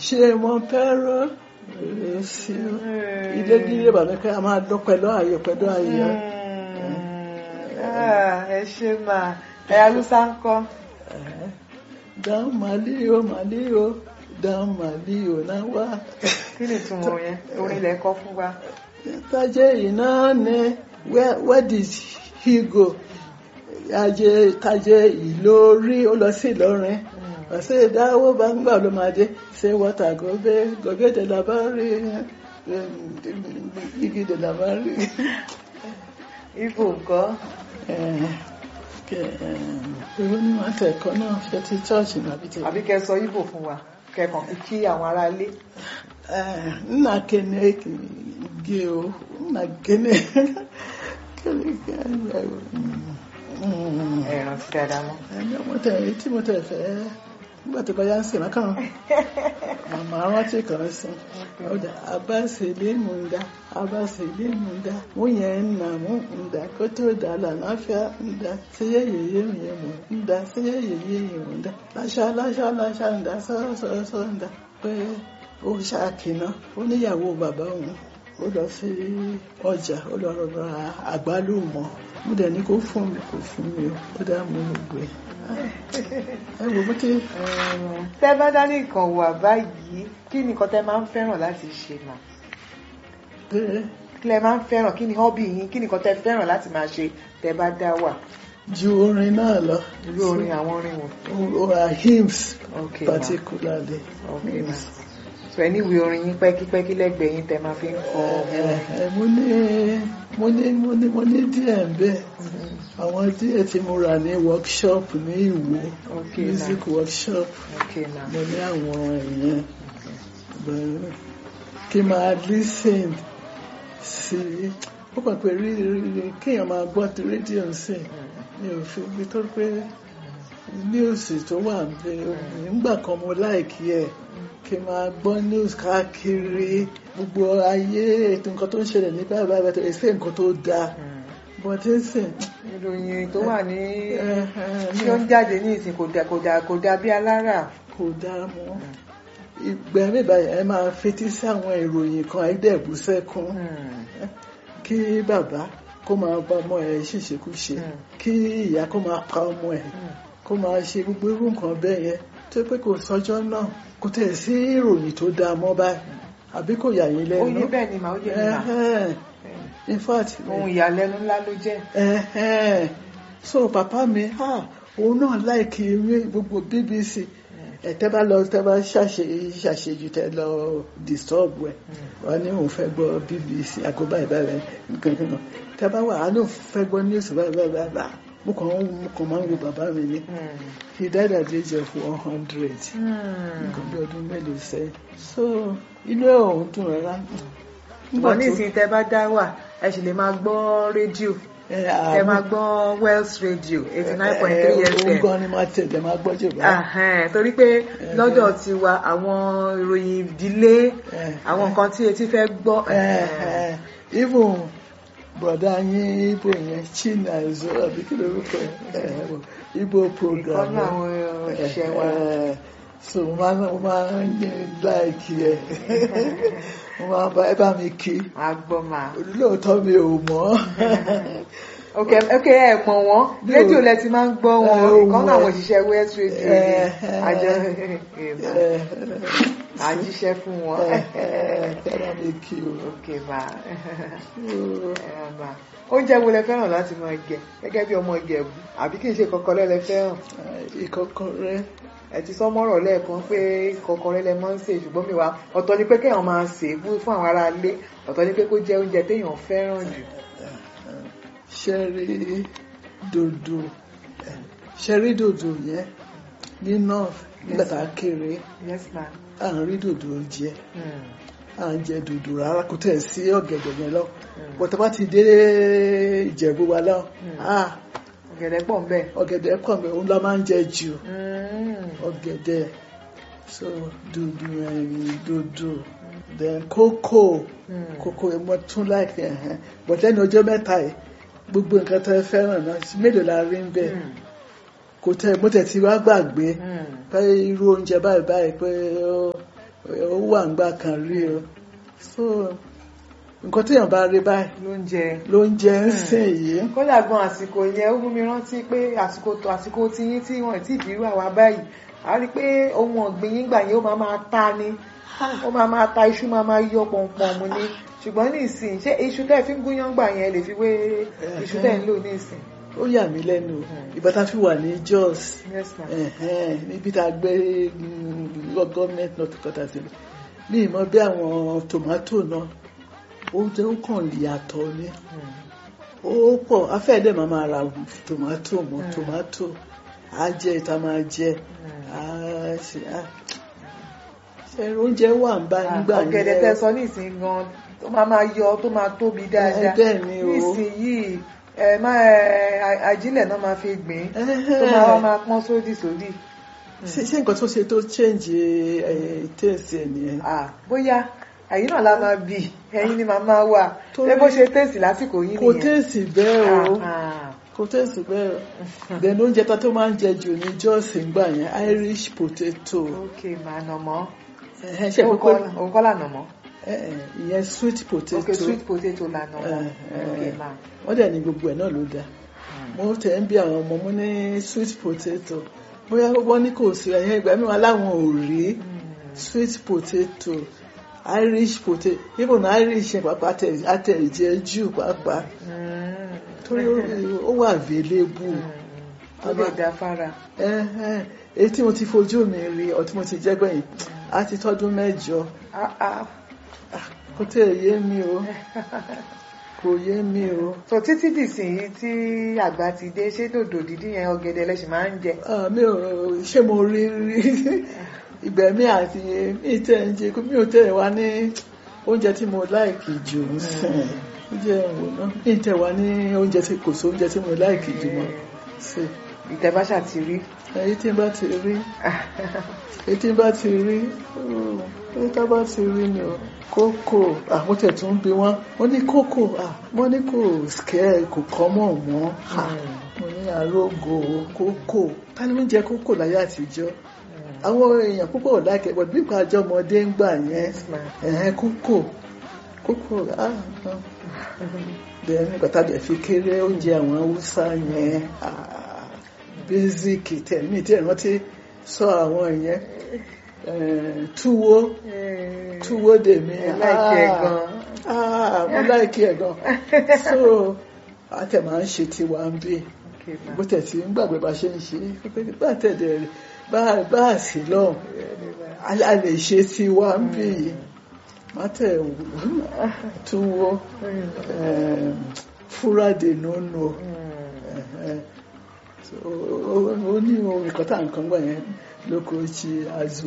ṣé mo fẹ́ràn rere sí o ilé nílé bàbá kí a máa dún pẹ̀lú ààyè pẹ̀lú ààyè Ah, ẹ ṣe máa ẹ haúsá ń kọ́ dan màlíò màlíò dan màlíò náà wá kí ni ìtumọ̀ yẹn orin ilẹ̀ kọ́ fún wa. tajẹ́ iná ni where where did he go ajé tajẹ́ ìlórí ó lọ sí Ìlọrin ọ̀sẹ̀ ìdáwó bá ń gbà ló máa dé ṣé wọ́tà gòbé gòbé de la bá rí igi de la bá rí. ibo nǹkan Èwo ni wọ́n tẹ̀ ẹ̀kọ́ náà ṣe ti chọ́ọ̀chì nàbí ti. àbí kẹ́ sọ ibo fún wa kẹ́kàn fi kí àwọn ará ilé. Nna kene gị o, nna kene kene ẹ rántí dáadáa mọ́. ẹni mo tẹ̀ èyí tí mo tẹ̀ fẹ́ nígbà tó bá yá ń sìn máa kàn màmá rántí kan sí ọ̀dà abáṣelé mu ń dá abáṣelé mu ń dá mo yẹn ń nà mú ń dá kó tó dà lànàfíà ń dá séyé yèyé mi yẹn mú ń dá séyé yèyé yẹn mú ń dá láṣà láṣà láṣà ń dá sọ́ọ́sọ́ọ́sọ́ ń dá pé ó ṣàkínná ó níyàwó bàbá òun ó lọ sí ọjà ó lọ rọra àgbálùmọ̀ mo dẹ̀ ní kó fún mi kó fún mi o ó dá mú gbogbo ẹ̀ ẹ wò bó ti tẹ́ bá dání nǹkan wà báyìí kí ni nǹkan tẹ́ máa ń fẹ́ràn láti ṣe mà pé kí lẹ máa ń fẹ́ràn kí ni hobby yín kí ni nǹkan tẹ́ fẹ́ràn láti máa ṣe tẹ́ bá dá wà ju orin náà lọ irú orin àwọn orin wò. or or hymns Okay, ma. particularly Okay, ma. so ẹ níwèé orin yín pẹ́kípẹ́kí lẹ́gbẹ̀ẹ́ yín tẹ́ máa fi ń kọ ẹ ẹ mo ní mo ní mo ní mo ní díẹ̀ ń bẹ́ẹ̀ àwọn díẹ̀ tí mo rà ní workshop ní Ìwó Okay, ma. music workshop okay ma mo ní àwọn èèyàn bẹ̀rẹ̀ kí n máa listen sí ó kàn pé rí rí- rí kéèyàn máa gbọ́ ti rédíò sí mi ò fi ibi tó pé níùsì tó wà níbẹ̀ nígbà kan mo láìkí ẹ̀ kí n máa gbọ́ news káàkiri gbogbo ayé ètò nǹkan tó ń ṣẹlẹ̀ ní báyìí báyìí báyìí ṣe nǹkan tó dáa but ẹ sìn ìròyìn tó wà ní ẹ tí ó ń jáde ní ìsìn kò dà kò dà kò dà bí alára kò dáa mọ́ ìgbà mi báyìí ẹ máa fetí sí àwọn ìròyìn kan àìdẹ́gbù sẹ́kún kí bàbá kó máa bá ọmọ ẹ̀ ṣèṣekúṣe Mm. kí ìyá kó máa pa ọmọ ẹ̀ kó máa ṣe gbogbo irú nǹkan bẹ́ẹ̀ yẹn tó pé kò sọ́jọ́ náà kò tẹ̀ sí ìròyìn tó dáa mọ́ báyìí àbí kò yà yín ó lẹ́nu yé bẹ́ẹ̀ ni màá ó yé mi mà Ẹhẹ́n. in fact ohun ìyàlẹ́nu ńlá ló jẹ́ ẹhẹ́n. so papa mi ah, òun náà láìkí ewé gbogbo BBC ẹ tẹ́ bá lọ tẹ́ bá ṣàṣe ṣàṣejù tẹ́ lọ disturb ẹ wọn ní òun fẹ́ gbọ́ BBC àgọ báyìí báyìí nǹkan nǹkan tẹ́ bá wà á ní òun fẹ́ gbọ́ news báyìí báyìí báyìí báyìí mo kàn ń mo kàn máa ń wo bàbá mi ní he died at the age of one hundred nǹkan bí ọdún mélòó sẹ́yìn so inú ẹ̀ òun dùn rárá. bọ̀ ní ìsìn tẹ́ bá dá wà ẹ sì lè máa gbọ́ rédíò ẹ ẹ máa gbọ́ Wells Radio eighty nine point three òun FM gan ni máa tẹ̀lé máa gbọ́ jù bá. Ahẹ́n, torí pé lọ́dọ̀ tiwa àwọn ìròyìn ìdílé àwọn nǹkan tí etí fẹ́ gbọ́ even broda yín ibo yẹn Chinazọ àbí kí lórúkọ ẹ ibo program ìkọ́nú àwọn òṣìṣẹ́ wa ẹ so mo máa mo máa ń ní láìkí ẹ mo máa bá ẹ bá mi kí agbọ́mà lóòótọ́ mi ò mọ̀ ok ok ẹ pọ̀n wọ́n rédíò lẹ ti máa ń gbọ́ wọn Eh, ohun ìkọ́nú àwọn ẹ. òṣìṣẹ́ Wells Radio ni Eh, àjọ ẹ àjíṣẹ́ fún wọn ẹ ẹ bá mi kí o. ok ma So, ẹ ma oúnjẹ wo lẹ fẹ́ràn láti máa jẹ gẹ́gẹ́ bí ọmọ Ìjẹ̀bú àbí kì í ṣe kọ́kọ́rẹ́ lẹ fẹ́ràn ìkọ́kọrẹ́ ẹ ti sọ mọ́rọ̀ lẹ́ẹ̀kan pé kọ́kọ́rẹ́ lẹ máa ń sè ṣùgbọ́n mi wá ọ̀tọ̀ ni pé kéèyàn máa sè é fún fún àwọn ará ilé ọ̀tọ̀ ni pé kó jẹ oúnjẹ téèyàn fẹ́ràn jù ṣẹ́rí dòdò ṣẹ́rí dòdò yẹn ní north nígbà tá a kéré yes ma à ń rí dòdò jẹ Hmm. à ń jẹ dòdò rárá kò tẹ̀ sí ọ̀gẹ̀dẹ̀ yẹn lọ Mm. bọ̀tẹ́ bá ti dé ìjẹ̀bú wa lọ Mm. ah ọ̀gẹ̀dẹ̀ pọ̀ ń bẹ̀ ọ̀gẹ̀dẹ̀ pọ̀ mi òun la máa ń jẹ jù Hmm. ọ̀gẹ̀dẹ̀ so dòdò ẹ̀yìn dòdò then kókò Hmm. kókò ẹ̀ mọ́ tún láìpẹ́ ẹ̀hẹ́n bọ̀tẹ́ ní ọjọ́ mẹ́ta yìí gbogbo nǹkan tẹ́ fẹ́ràn náà mélòó la rí ń bẹ̀ Hmm. kò tẹ mo tẹ̀ ti wá gbàgbé Hmm. pé irú oúnjẹ báyìí báyìí pé ó ó wà ńgbà kan rí o so nǹkan téèyàn bá rí báyìí lóúnjẹ ló ń jẹ ń sìn yìí kódà gan àsìkò yẹn ó mú mi rántí pé àsìkò tó àsìkò tiyín tí wọn ti bírú àwa báyìí a rí i pé ohun ọ̀gbìn yín gbà yẹn ó máa máa ta ni ó máa máa ta iṣu máa máa yọ pọ̀npọ̀n mu ni ṣùgbọ́n ní ìsìn ṣé iṣu tẹ́ ẹ fi ń gúnyán gbà yẹn lè fi wé iṣu tẹ́ ẹ ń lò ní ìsìn. ó yà mí lẹ́nu ìgbà tá a fi wà ní Jos yes ma ẹ̀hẹ́n, níbi tá a gbé mm, lọ gọ́ọ̀mẹ̀ntì náà tó kọ́ta sílẹ̀ ní ìmọ̀ bí àwọn tòmátò náà oúnjẹ ó kàn yàtọ̀ ni ó pọ̀ afẹ́ẹ̀dẹ̀ máa máa ra tòmátò mọ́ tòmátò á jẹ ìta máa jẹ á ṣe á ṣe oúnjẹ wà ń bá nígbà yẹn ọ̀gẹ̀dẹ̀ tẹ́ sọ ní ìsìn gan tó máa máa yọ tó máa tóbi dáadáa bẹ́ẹ̀ ni o. ní ìsìn yìí ẹ má ẹ a- ajílẹ̀ náà máa fi gbìn tó máa wá máa pọ́n sódì sódì. ṣe ṣe nǹkan tó ṣe tó change tẹ̀sí ẹ̀ nìyẹn Ah, bóyá ẹ̀yin náà la máa bì ẹ̀yin ni màmá wà Torí- ṣé bó ṣe tẹ̀sí lásìkò yìí kò nìyẹn. tẹ̀sí bẹ́ẹ̀ o Ah, ah. kò tẹ̀sí bẹ́ẹ̀ o then oúnjẹ tá tó máa ń jẹ jù ní Jos ńgbà yẹn Irish potato ok màá nà mọ́ ẹ̀hẹ́n, ṣe pé pé òun kọ́ là nà mọ́ ẹ̀hẹ́n, ìyẹn sweet potato ok sweet potato là nà mọ́ Eh, ok eh. màá. wọ́n dẹ̀ ní gbogbo ẹ̀ náà ló dáa mo tẹ̀ ń bí àwọn ọmọ mo ní sweet potato bóyá wọ́n ní kò sí ẹ̀yìn ìgbà mi wọn láwọn ò rí sweet potato Irish potato even Irish yẹn pàápàá àtẹ̀- àtẹ̀jẹ́ jù pàápàá torí ó- ó wà available tó lè dá fara. ẹ̀hẹ́n, èyí tí mo ti fojú mi rí ọ tí mo ti jẹ́ gbẹ̀yìn á ti tọ́dún mẹ́jọ Ah, ah. kò tẹ̀ yé mi o kò yé mi o. so títí dìsìn yìí tí àgbà ti dé ṣé dòdò dídí yẹn ọ̀gẹ̀dẹ̀ lẹ́sìn máa ń jẹ. Ah, mi ò ṣé mo rí rí ìgbẹ́ mi àti mi tẹ̀ ń jẹ mi ò tẹ̀ wá ní oúnjẹ tí mo láìkì jù ń sìn oúnjẹ ìwò náà mi tẹ̀ wá ní oúnjẹ tí kò sí oúnjẹ tí mo láìkì jù mọ́ sí ìtẹ̀báṣà ti rí. èyí tí n bá ti rí èyí tí n bá ti rí oh, èyí tí n bá ti rí ni o kókò àwọn tẹ̀ tún bí wọ́n wọ́n ní kókò ah, wọ́n ní kò skẹ́ kò kọ́ mọ̀ wọ́n mo ní arógo kókò ta ni oúnjẹ kókò láyé àtijọ́ àwọn èèyàn púpọ̀ ò láìkẹ́ bọ̀ bí ìpà àjọ ọmọdé ń gbà yẹn ẹ̀hẹ́n kókò kókò ah ah. bẹ́ẹ̀ nígbà tàbí ẹ̀ fi kéré oúnjẹ àwọn haúsá yẹn ah, basic tẹ̀mí tí ẹ̀rọ ti sọ àwọn yẹn eh, túwó túwó dèmi Ẹ láìkí ẹ̀ ah, gan. ah, mo láìkí ẹ̀ gan so àtẹ̀ máa ń ṣe tiwa ń bí Okay, ma. bó tẹ̀ sí ń gbàgbé bá ṣe ń ṣe pé bá tẹ̀dẹ̀ rẹ̀ bá bá sí lọ́hùn a a lè ṣe tiwa ń bí má tẹ̀ túwó em, fúrádé nínú ó ní orin kọ́tà nǹkan gbà yẹn lóko chi azụ